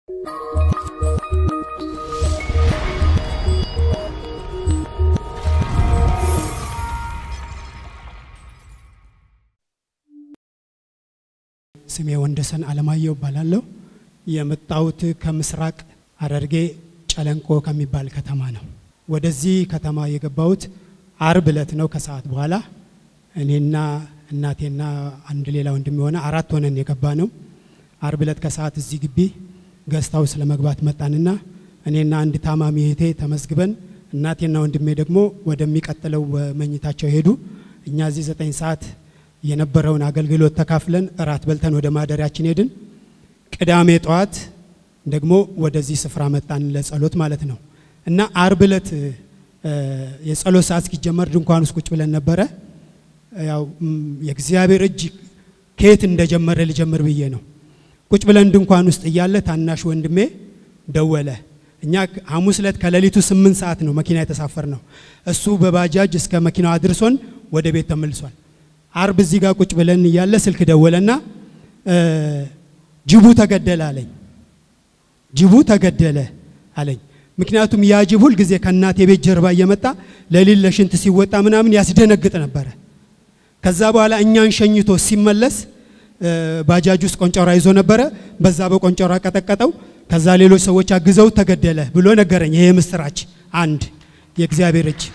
ስሜ ወንደሰን አለማየሁ እባላለሁ። የመጣሁት ከምስራቅ ሐረርጌ ጨለንቆ ከሚባል ከተማ ነው። ወደዚህ ከተማ የገባሁት አርብ ዕለት ነው ከሰዓት በኋላ እኔና እናቴና አንድ ሌላ ወንድም የሆነ አራት ሆነን የገባ ነው። አርብ ዕለት ከሰዓት እዚህ ግቢ ገስታው ስለ መግባት መጣንና እኔና አንድ ታማሚ እህቴ ተመዝግበን እናቴና ወንድሜ ደግሞ ወደሚቀጥለው መኝታቸው ሄዱ። እኛ እዚህ ዘጠኝ ሰዓት የነበረውን አገልግሎት ተካፍለን እራት በልተን ወደ ማደሪያችን ሄድን። ቅዳሜ ጠዋት ደግሞ ወደዚህ ስፍራ መጣን ለጸሎት ማለት ነው። እና አርብ ዕለት የጸሎት ሰዓት እስኪጀመር ድንኳን ውስጥ ቁጭ ብለን ነበረ። ያው የእግዚአብሔር እጅ ከየት እንደጀመረ ልጀምር ብዬ ነው። ቁጭ ብለን ድንኳን ውስጥ እያለ ታናሽ ወንድሜ ደወለ። እኛ ሐሙስ ዕለት ከሌሊቱ ስምንት ሰዓት ነው መኪና የተሳፈር ነው። እሱ በባጃጅ እስከ መኪናው አድርሶን ወደ ቤት ተመልሷል። አርብ እዚህ ጋር ቁጭ ብለን እያለ ስልክ ደወለና ጅቡ ተገደለ አለኝ። ጅቡ ተገደለ አለኝ። ምክንያቱም ያ ጅብ ሁል ጊዜ ከእናቴ ቤት ጀርባ እየመጣ ለሊት ለሽንት ሲወጣ ምናምን ያስደነግጥ ነበረ። ከዛ በኋላ እኛን ሸኝቶ ሲመለስ ባጃጅ ውስጥ ቆንጨራ ይዞ ነበረ። በዛ በቆንጨራ ቀጠቀጠው። ከዛ ሌሎች ሰዎች አግዘው ተገደለ ብሎ ነገረኝ። ይሄ ምስራች አንድ የእግዚአብሔር እጅ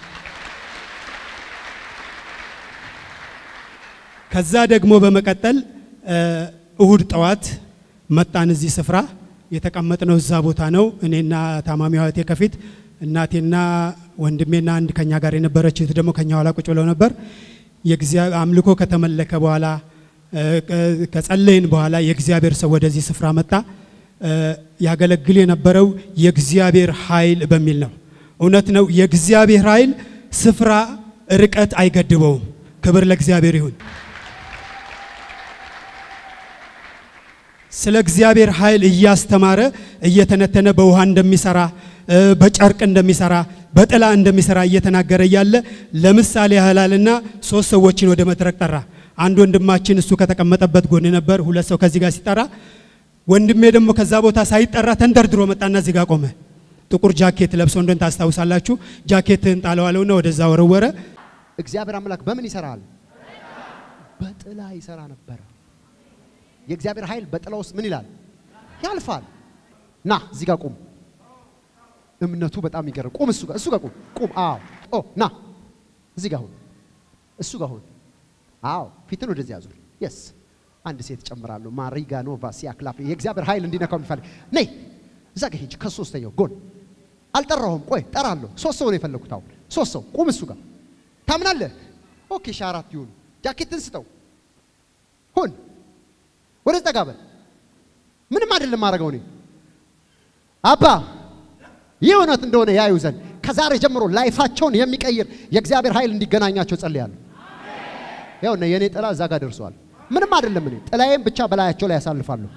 ከዛ ደግሞ በመቀጠል እሁድ ጠዋት መጣን። እዚህ ስፍራ የተቀመጥነው እዛ ቦታ ነው። እኔና ታማሚዋ እህቴ ከፊት እናቴና ወንድሜና አንድ ከኛ ጋር የነበረች እህት ደግሞ ከኛ ኋላ ቁጭ ብለው ነበር። አምልኮ ከተመለከ በኋላ ከጸለይን በኋላ የእግዚአብሔር ሰው ወደዚህ ስፍራ መጣ። ያገለግል የነበረው የእግዚአብሔር ኃይል በሚል ነው። እውነት ነው። የእግዚአብሔር ኃይል ስፍራ፣ ርቀት አይገድበውም። ክብር ለእግዚአብሔር ይሁን። ስለ እግዚአብሔር ኃይል እያስተማረ እየተነተነ በውሃ እንደሚሰራ በጨርቅ እንደሚሰራ በጥላ እንደሚሰራ እየተናገረ እያለ ለምሳሌ ያህላልና ሶስት ሰዎችን ወደ መድረክ ጠራ። አንድ ወንድማችን እሱ ከተቀመጠበት ጎን ነበር። ሁለት ሰው ከዚህ ጋር ሲጠራ፣ ወንድሜ ደግሞ ከዛ ቦታ ሳይጠራ ተንደርድሮ መጣና እዚህ ጋር ቆመ። ጥቁር ጃኬት ለብሶ እንደን ታስታውሳላችሁ። ጃኬትህን ጣለዋለውና ወደዛ ወረወረ። እግዚአብሔር አምላክ በምን ይሰራል? በጥላ ይሰራ ነበረ። የእግዚአብሔር ኃይል በጥላ ውስጥ ምን ይላል? ያልፋል። ና እዚህ ጋር ቁም። እምነቱ በጣም ይገርም። ቁም፣ እሱ ጋር እሱ ጋር ቁም፣ ቁም። አዎ፣ ኦ ና እዚህ ጋር ሁን፣ እሱ ጋር ሁን። አዎ፣ ፊትን ወደዚህ አዙር። የስ አንድ ሴት ጨምራለሁ። ማሪጋ ኖቫ ሲያክላፍ የእግዚአብሔር ኃይል እንዲነካው የሚፈልግ ነይ፣ እዛ ጋር ሂጅ፣ ከሶስተኛው ጎን አልጠራሁም። ቆይ ጠራለሁ። ሶስት ሰው ነው የፈለኩት። አሁን ሶስት ሰው ቁም፣ እሱ ጋር ታምናለህ? ኦኬ፣ ሺህ አራት ይሁን። ጃኬትን ስጠው። ሁን ወደ ጠጋ በል። ምንም አይደለም ማድረገው እኔ አባ ይህ እውነት እንደሆነ ያዩ ዘንድ ከዛሬ ጀምሮ ላይፋቸውን የሚቀይር የእግዚአብሔር ኃይል እንዲገናኛቸው ጸልያለሁ። ያውና የእኔ ጥላ እዛ ጋር ደርሰዋል። ምንም አይደለም። እኔ ጥላዬም ብቻ በላያቸው ላይ ያሳልፋለሁ።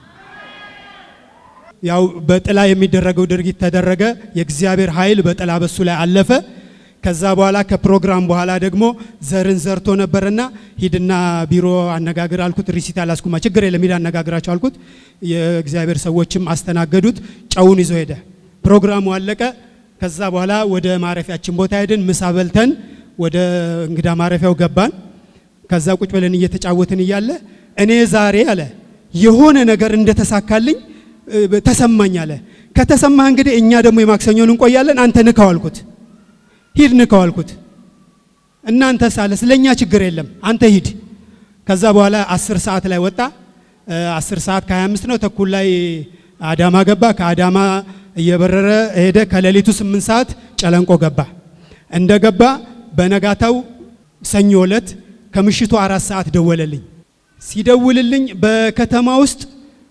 ያው በጥላ የሚደረገው ድርጊት ተደረገ። የእግዚአብሔር ኃይል በጥላ በሱ ላይ አለፈ። ከዛ በኋላ ከፕሮግራም በኋላ ደግሞ ዘርን ዘርቶ ነበርና ሂድና ቢሮ አነጋግር አልኩት። ሪሲት አላስኩማ ችግር የለም ሂድ አነጋግራቸው አልኩት። የእግዚአብሔር ሰዎችም አስተናገዱት። ጨውን ይዞ ሄደ። ፕሮግራሙ አለቀ። ከዛ በኋላ ወደ ማረፊያችን ቦታ ሄድን። ምሳ በልተን ወደ እንግዳ ማረፊያው ገባን። ከዛ ቁጭ ብለን እየተጫወትን እያለ እኔ ዛሬ አለ የሆነ ነገር እንደተሳካልኝ ተሰማኝ አለ። ከተሰማህ እንግዲህ እኛ ደግሞ የማክሰኞን እንቆያለን፣ አንተ ንካው አልኩት። ሂድ ንካው አልኩት። እናንተ ሳለ ስለኛ ችግር የለም አንተ ሂድ። ከዛ በኋላ አስር ሰዓት ላይ ወጣ። አስር ሰዓት ከ25 ነው ተኩል ላይ አዳማ ገባ። ከአዳማ እየበረረ ሄደ። ከሌሊቱ ስምንት ሰዓት ጨለንቆ ገባ። እንደ ገባ በነጋታው ሰኞ ዕለት ከምሽቱ አራት ሰዓት ደወለልኝ። ሲደውልልኝ በከተማ ውስጥ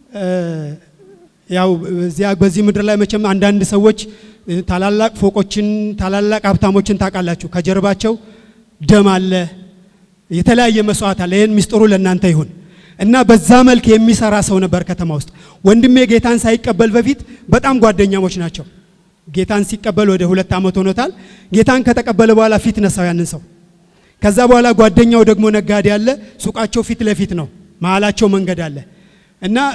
ያው እዚያ በዚህ ምድር ላይ መቼም አንዳንድ ሰዎች ታላላቅ ፎቆችን ታላላቅ ሀብታሞችን ታውቃላችሁ። ከጀርባቸው ደም አለ፣ የተለያየ መስዋዕት አለ። ይህን ሚስጥሩ ለእናንተ ይሁን እና በዛ መልክ የሚሰራ ሰው ነበር ከተማ ውስጥ። ወንድሜ ጌታን ሳይቀበል በፊት በጣም ጓደኛሞች ናቸው። ጌታን ሲቀበል ወደ ሁለት ዓመት ሆኖታል። ጌታን ከተቀበለ በኋላ ፊት ነሳው ያንን ሰው። ከዛ በኋላ ጓደኛው ደግሞ ነጋዴ አለ። ሱቃቸው ፊት ለፊት ነው፣ መሀላቸው መንገድ አለ እና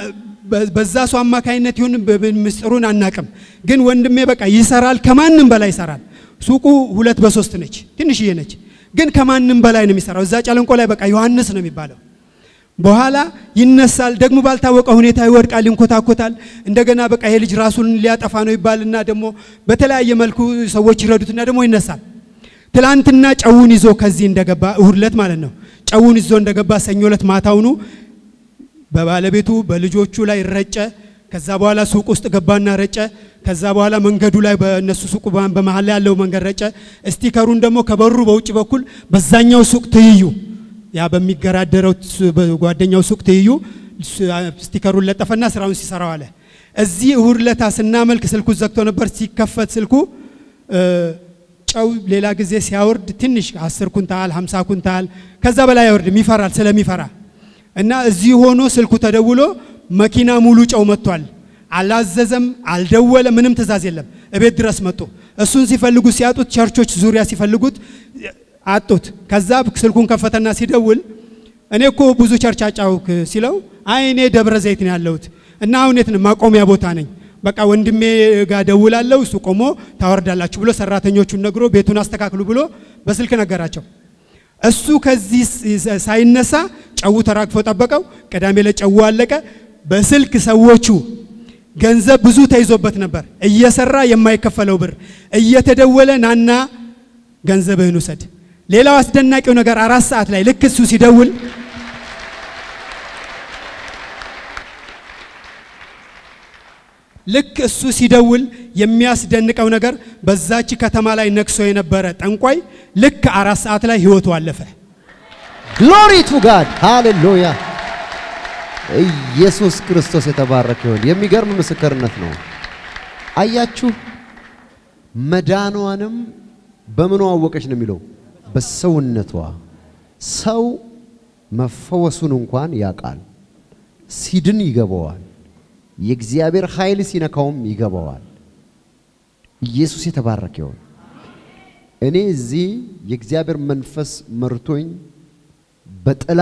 በ- በዛ ሰው አማካይነት ይሁን በ- በ- ምስጢሩን አናቅም። ግን ወንድሜ በቃ ይሰራል፣ ከማንም በላይ ይሰራል። ሱቁ ሁለት በሶስት ነች፣ ትንሽዬ ነች፣ ግን ከማንም በላይ ነው የሚሰራው። እዛ ጨለንቆ ላይ በቃ ዮሐንስ ነው የሚባለው። በኋላ ይነሳል፣ ደግሞ ባልታወቀ ሁኔታ ይወድቃል፣ ይንኮታኮታል። እንደገና በቃ ይሄ ልጅ ራሱን ሊያጠፋ ነው ይባልና ደግሞ በተለያየ መልኩ ሰዎች ይረዱትና ደግሞ ይነሳል። ትላንትና ጨውን ይዞ ከዚህ እንደገባ እሁድ ዕለት ማለት ነው። ጨውን ይዞ እንደገባ ሰኞ ዕለት ማታውኑ በባለቤቱ በልጆቹ ላይ ረጨ። ከዛ በኋላ ሱቅ ውስጥ ገባና ረጨ። ከዛ በኋላ መንገዱ ላይ በእነሱ ሱቅ በ- በመሀል ላይ ያለው መንገድ ረጨ። ስቲከሩን ደግሞ ከበሩ በውጭ በኩል በዛኛው ሱቅ ትይዩ ያ በሚገራደረው ሱ- በጓደኛው ሱቅ ትይዩ ሱ- ስቲከሩን ለጠፈና ስራውን ሲሰራው አለ። እዚህ እሁድ ለታ ስናመልክ ስልኩ ዘግቶ ነበር። ሲከፈት ስልኩ እ፣ ጨው ሌላ ጊዜ ሲያወርድ ትንሽ 10 ኩንታል 50 ኩንታል ከዛ በላይ አይወርድም፣ ይፈራል ስለሚፈራ እና እዚህ ሆኖ ስልኩ ተደውሎ መኪና ሙሉ ጨው መጥቷል። አላዘዘም፣ አልደወለ፣ ምንም ትእዛዝ የለም። እቤት ድረስ መጡ። እሱን ሲፈልጉ ሲያጡት፣ ቸርቾች ዙሪያ ሲፈልጉት አጡት። ከዛ ስልኩን ከፈተና ሲደውል እኔ እኮ ብዙ ቸርች አጫውክ ሲለው አይ እኔ ደብረ ዘይት ነው ያለሁት እና አሁን የት ነው ማቆሚያ ቦታ ነኝ። በቃ ወንድሜ ጋር ደውላለሁ፣ እሱ ቆሞ ታወርዳላችሁ ብሎ ሰራተኞቹን ነግሮ ቤቱን አስተካክሉ ብሎ በስልክ ነገራቸው። እሱ ከዚህ ስ- ሳይነሳ ጨው ተራግፎ ጠበቀው። ቅዳሜ ዕለት ጨው አለቀ። በስልክ ሰዎቹ ገንዘብ ብዙ ተይዞበት ነበር፣ እየሰራ የማይከፈለው ብር እየተደወለ ናና ገንዘብህን ውሰድ። ሌላው አስደናቂው ነገር አራት ሰዓት ላይ ልክ እሱ ሲደውል ልክ እሱ ሲደውል የሚያስደንቀው ነገር በዛች ከተማ ላይ ነግሶ የነበረ ጠንቋይ ልክ አራት ሰዓት ላይ ህይወቱ አለፈ። ግሎሪ ቱ ጋድ ሃሌሉያ። ኢየሱስ ክርስቶስ የተባረከ ይሁን። የሚገርም ምስክርነት ነው። አያችሁ፣ መዳኗንም በምኗ አወቀች ነው የሚለው? በሰውነቷ። ሰው መፈወሱን እንኳን ያውቃል፣ ሲድን ይገባዋል። የእግዚአብሔር ኃይል ሲነካውም ይገባዋል። ኢየሱስ የተባረከ ይሁን። እኔ እዚህ የእግዚአብሔር መንፈስ መርቶኝ በጥላ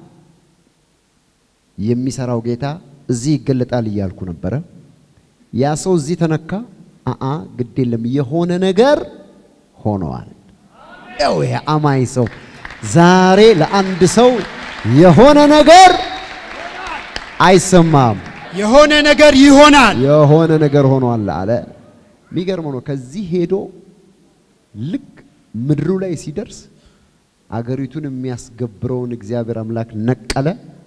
የሚሰራው ጌታ እዚህ ይገለጣል እያልኩ ነበረ። ያ ሰው እዚህ ተነካ። አአ ግድ የለም የሆነ ነገር ሆነዋል። ያው ይሄ አማኝ ሰው ዛሬ ለአንድ ሰው የሆነ ነገር አይሰማም፣ የሆነ ነገር ይሆናል። የሆነ ነገር ሆኗል አለ። የሚገርመው ነው። ከዚህ ሄዶ ልክ ምድሩ ላይ ሲደርስ አገሪቱን የሚያስገብረውን እግዚአብሔር አምላክ ነቀለ።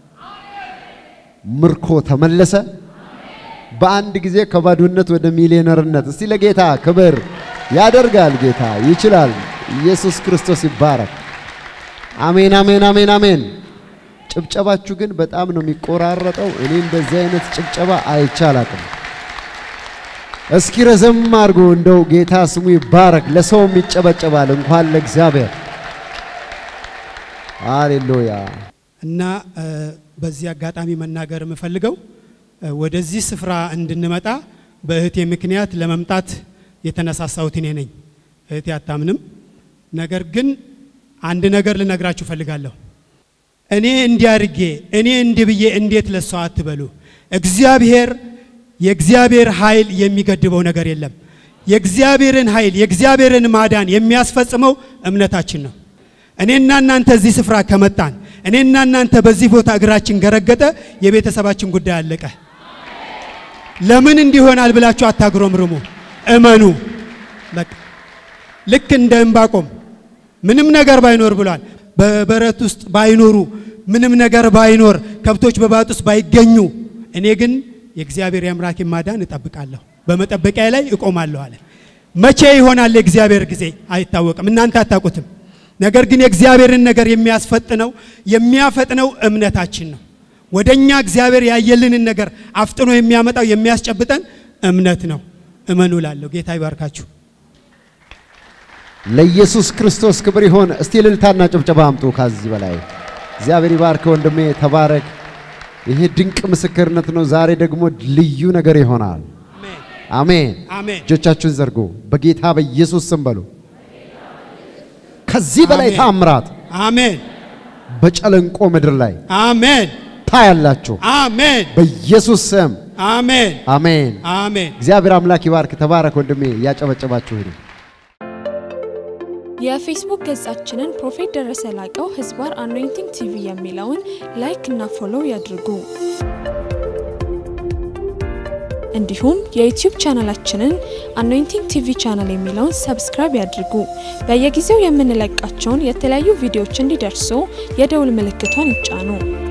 ምርኮ ተመለሰ። በአንድ ጊዜ ከባዶነት ወደ ሚሊዮነርነት። እስቲ ለጌታ ክብር ያደርጋል። ጌታ ይችላል። ኢየሱስ ክርስቶስ ይባረክ። አሜን፣ አሜን፣ አሜን፣ አሜን። ጭብጨባችሁ ግን በጣም ነው የሚቆራረጠው። እኔ እንደዚህ አይነት ጭብጨባ አይቻላቅም። እስኪ ረዘም አድርጎ እንደው ጌታ ስሙ ይባረክ። ለሰውም ይጨበጨባል እንኳን ለእግዚአብሔር። ሃሌሉያ። እና እ፣ በዚህ አጋጣሚ መናገር የምፈልገው እ፣ ወደዚህ ስፍራ እንድንመጣ በእህቴ ምክንያት ለመምጣት የተነሳሳሁት እኔ ነኝ። እህቴ አታምንም። ነገር ግን አንድ ነገር ልነግራችሁ እፈልጋለሁ። እኔ እንዲህ አድርጌ እኔ እንዲህ ብዬ እንዴት ለሷ አትበሉ። እግዚአብሔር የእግዚአብሔር ኃይል የሚገድበው ነገር የለም። የእግዚአብሔርን ኃይል የእግዚአብሔርን ማዳን የሚያስፈጽመው እምነታችን ነው። እኔና እናንተ እዚህ ስፍራ ከመጣን እኔና እናንተ በዚህ ቦታ እግራችን ገረገጠ፣ የቤተሰባችን ጉዳይ አለቀ። ለምን እንዲሆናል ብላችሁ አታግሮምርሙ፣ እመኑ። በቃ ልክ እንደ ዕንባቆም ምንም ነገር ባይኖር ብሏል። በበረት ውስጥ ባይኖሩ ምንም ነገር ባይኖር ከብቶች በባጥ ውስጥ ባይገኙ እኔ ግን የእግዚአብሔር የአምላኬን ማዳን እጠብቃለሁ፣ በመጠበቂያ ላይ እቆማለሁ አለ። መቼ ይሆናል የእግዚአብሔር ጊዜ አይታወቅም፣ እናንተ አታውቁትም። ነገር ግን የእግዚአብሔርን ነገር የሚያስፈጥነው የሚያፈጥነው እምነታችን ነው። ወደኛ እግዚአብሔር ያየልንን ነገር አፍጥኖ የሚያመጣው የሚያስጨብጠን እምነት ነው። እመኑ ላለሁ ጌታ ይባርካችሁ። ለኢየሱስ ክርስቶስ ክብር ይሆን። እስቲ እልልታና ጭብጨባ አምጡ። ከዚህ በላይ እግዚአብሔር ይባርክ ወንድሜ፣ ተባረክ። ይሄ ድንቅ ምስክርነት ነው። ዛሬ ደግሞ ልዩ ነገር ይሆናል። አሜን አሜን። አሜን። እጆቻችሁን ዘርጉ። በጌታ በኢየሱስ ስም በሉ። ከዚህ በላይ አሜን። ታምራት አሜን በጨለንቆ ምድር ላይ አሜን ታያላችሁ። አሜን በኢየሱስ ስም አሜን አሜን። አሜን። እግዚአብሔር አምላክ ይባርክ። ተባረክ ወንድሜ። እያጨበጨባችሁ ሂዱ። የፌስቡክ ገጻችንን ፕሮፌት ደረሰ ላቀው ህዝባር አኖይንቲንግ ቲቪ የሚለውን ላይክ እና ፎሎው ያድርጉ። እንዲሁም የዩቲዩብ ቻናላችንን አኖይንቲንግ ቲቪ ቻናል የሚለውን ሰብስክራይብ ያድርጉ። በየጊዜው የምንለቃቸውን የተለያዩ ቪዲዮዎች እንዲደርሱ የደውል ምልክቷን ይጫኑ።